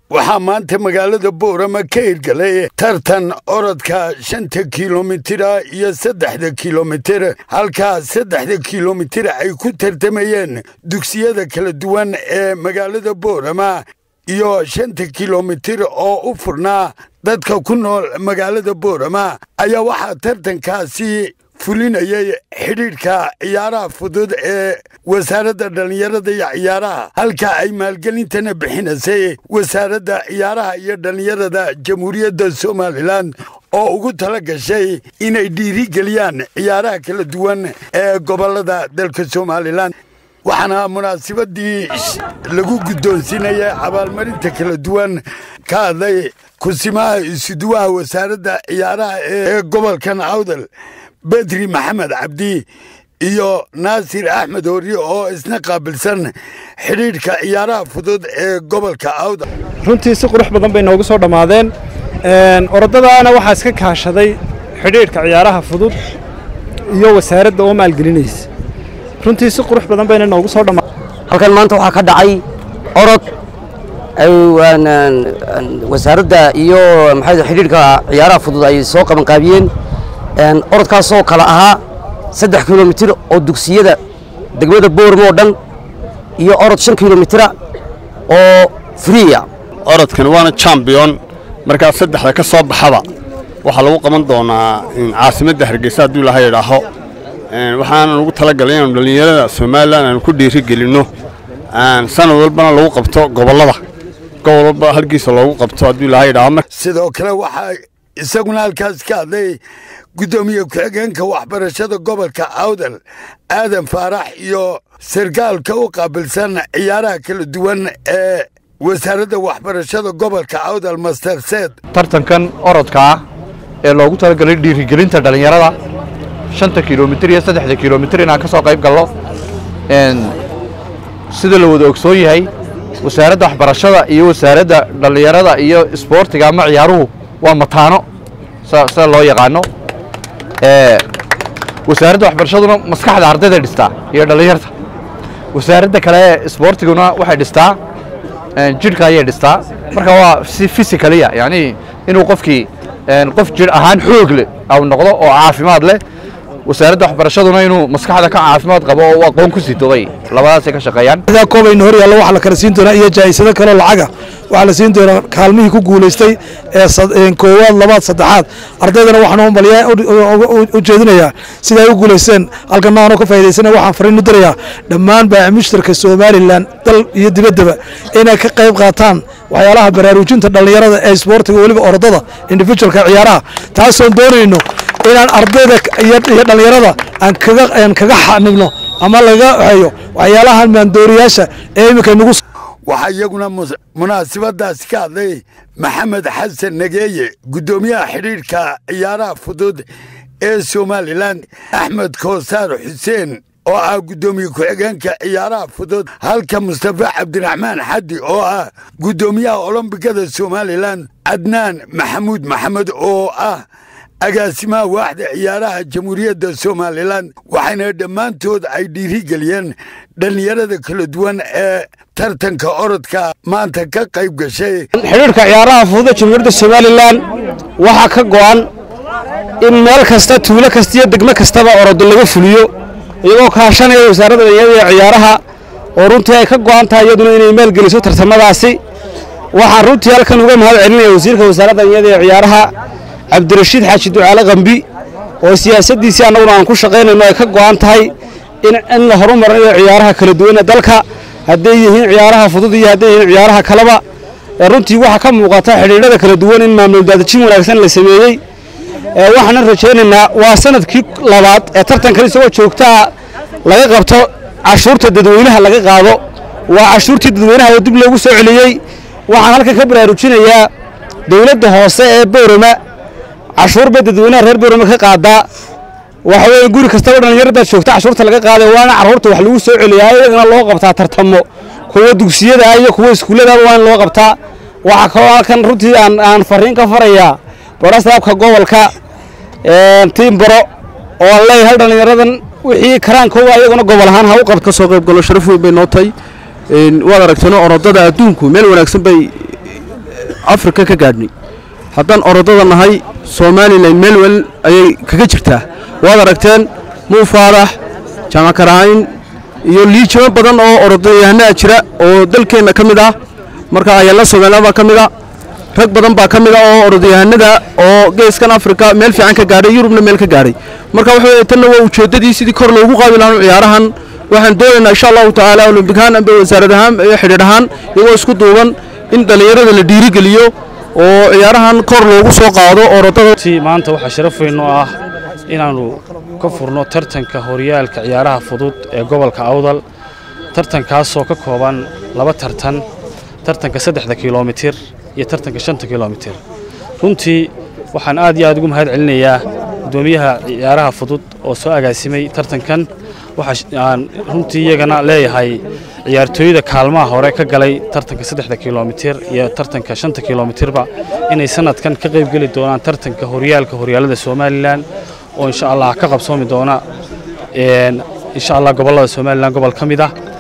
waxaa maanta magaalada boorama ka hirgalay tartan orodka shanta kilomitira iyo saddexda kilomitir halkaa saddexda kilomitir ay ku tartamayeen dugsiyada kala duwan ee magaalada boorama iyo shanta kilomitir oo u furnaa dadka ku nool magaalada boorama ayaa waxaa tartankaasi fulinayay xidhiidhka ciyaaraha fudud ee wasaaradda dhallinyarada iyo ciyaaraha halka ay maalgelintana bixinaysay wasaaradda ciyaaraha iyo dhallinyarada jamhuuriyadda somalilan oo ugu tala gashay inay dhiirigeliyaan ciyaaraha kala duwan ee gobollada dalka somalilan waxaana munaasabadii lagu guddoonsiinaya abaalmarinta kala duwan ka hadlay kusimaha isuduwaha wasaaradda ciyaaraha ee gobolkan awdal bedri maxamed cabdi iyo naasir axmed hori oo isna qaabilsan xidhiidhka ciyaaraha fudud ee gobolka awdal runtii si qurux badan bay noogu soo dhammaadeen orodadaana waxaa iska kaashaday xidhiidhka ciyaaraha fudud iyo wasaaradda oo maalgelinaysa runtii si qurux badan bayna noogu soo dhammaadeen halkan maanta waxaa ka dhacay orod wasaaradda iyo maxaa xidhiidhka ciyaaraha fudud ay soo qabanqaabiyeen orodkaasoo kale ahaa saddex kilomitir oo dugsiyada degmada boormo oo dhan iyo orod shan kilomitira oo friya orodkan waana chambion markaa saddexda ka soo baxaba waxaa lagu qaban doonaa caasimadda hargeysa hadduu ilaha idhaaho waxaana lagu talagalay inaanu dhallinyarada somalilan aanu ku dhiiri gelinno sanad walbana lagu qabto gobollada gobol walba halkiisa loogu qabto hadduu ilaha idhaaho sidoo kale waxaa isaguna halkaas ka hadlay guddoomiye ku-xigeenka waxbarashada gobolka awdal aadan faarax iyo sarkaalka u qaabilsan ciyaaraha kala duwan ee wasaaradda waxbarashada gobolka awdal master seed tartankan orodka ah ee loogu talagalay dhiirigelinta dhallinyarada shanta kilomitir iyo saddexda kilomitir inaan ka soo qayb gallo sida la wada ogsoon yahay wasaaradda waxbarashada iyo wasaaradda dhallinyarada iyo isboortiga ama ciyaaruhu waa mataano sida loo yaqaano wasaaradda waxbarashaduna maskaxda ardayda dhistaa iyo dhallinyarta wasaaradda kale ee isboortiguna waxay dhistaa jidhka ayay dhistaa marka waa si physicaliya yani inuu qofkii qof jidh ahaan xoog leh au noqdo oo caafimaad leh wasaaradda waxbarashaduna inuu maskaxda ka caafimaad qabo oo aqoon ku sito bay labadaasay ka shaqeeyaan koobayna hor yaallo waxaa la kala siin doonaa iyo jaa'isado kaloo lacaga waxaa la siin doonaa kaalmihii ku guulaystay ee koowaad labaad saddexaad ardaydana waxaan u maliyaa u jeedinayaa sida ay u guulaysteen halkana aanoo ka faa'idaysana waxaan fariin u dirayaa dhammaan baamishtarka somalilan dal iyo dibaddaba inay ka qayb qaataan waxyaalaha baraarujinta dhallinyarada ee isboortiga weliba orodada individualka ciyaaraha taasoon doonayno inaan ardayda iyo dhallinyarada aan kaga xanibno ama laga hayo waxyaalaha maandooriyaasha ee iminka nagu waxaa iyaguna munaasabadaasi ka hadlay maxamed xasan nageeye guddoomiyaha xidhiidhka ciyaaraha fudud ee somalilan axmed koosaar xuseen oo ah guddoomiye ku-xigeenka ciyaaraha fudud halka mustafa cabdiraxmaan xaddi oo ah guddoomiyaha olombikada somalilan cadnaan maxamuud maxamed oo ah agaasimaha waaxda ciyaaraha jamhuuriyadda somalilan waxayna dhammaantood ay dhiirigeliyeen dhallinyarada kala duwan ee tartanka orodka maanta ka qayb gashay xidhiidhka ciyaaraha fududa jamhuuriyadda somalilan waxaa ka go'an in meel kasta tuulo kasta iyo degmo kastaba orodo laga fuliyo iyagoo kaashanaya wasaaradda dhalinyarada ee ciyaaraha oo runtii ay ka go'an tahay iyaduna inay maalgeliso tartamadaasi waxaan runtii halkan uga mahad celinaya wasiirka wasaaradda dhalinyarada ee ciyaaraha cabdirashiid xaaji ducaale kambi oo siyaasaddiisii annaguna aan ku shaqaynayno ay ka go'an tahay in la horumarinayo ciyaaraha kala duwanee dalka hadday yihiin ciyaaraha fudud iyo hadday yihiin ciyaaraha kaleba runtii waxaa ka muuqata xidhiidhada kala duwan in maamul daadajin wanaagsan la sameeyey waxaanan rajaynaynaa waa sanadkii labaad ee tartankan isagoo joogtaa laga qabto cashuurta dadweynaha laga qaado waa cashuurtii dadweynaha oo dib loogu soo celiyey waxaan halkan ka baraarujinayaa dowladda hoose ee boorama cashuur bay dadweynaha reer boorama ka qaadaa waxa weeye guri kastaba dhallinyarada joogta cashuurta laga qaaday waana carruurta wax lagu soo celiyaa iyagana loo qabtaa tartamo kuwa dugsiyada iyo kuwa iskuulladaba waa in loo qabtaa waxaa kaloo halkan runtii aan aan fariin ka farayaa barasaabka gobolka tiim baro oo aan leeyahay hal dhallinyaradan wixii karaankooda ayaguna gobol ahaan ha u qabto ka soo qayb galo sharaf weyn bay noo tahay waad aragteenoo orodada adduunku meel wanaagsan bay afrika ka gaadhnay haddaan orodada nahay somalilan meel wel ayay kaga jirtaa waad aragteen muu faarax jaamakaraayin iyo liijimo badan oo orodayahanaha jira oo dalkeenna ka mid ah marka ayalla somalilan baa ka mid a rag badan baa ka mid a oo orodyahanada oo geeskan afrika meel fiican ka gaadhay yurubna meel ka gaadhay marka waxa weye tanna waa ujeeddadii sidii kor loogu qaadi lahaa ciyaarahan waxaan doonaynaa insha allahu tacaala olombikaan amba wasaarad ahaan iyo xidhiidh ahaan iyagoo isku duuban in dhallinyarada la dhiirigeliyo oo ciyaarahan kor loogu soo qaado orodada maanta waxaa sharaf weyn oo ah inaannu ka furno tartanka horyaalka ciyaaraha fudud ee gobolka awdal tartankaasoo ka kooban laba tartan tartanka saddexda kilomitir iyo tartanka shanta kilomitir runtii waxaan aad iyo aad ugu mahad celinayaa guddoomiyaha ciyaaraha fudud oo soo agaasimay tartankan waxaan runtii iyagana leeyahay ciyaartooyda kaalmaha hore ka galay tartanka saddexda kilomitir iyo tartanka shanta kilomitirba inay sanadkan ka qaybgeli doonaan tartanka horyaalka horyaalada somalilan oo insha allah ka qabsoomi doona insha allah gobollada somalilan gobol ka mid ah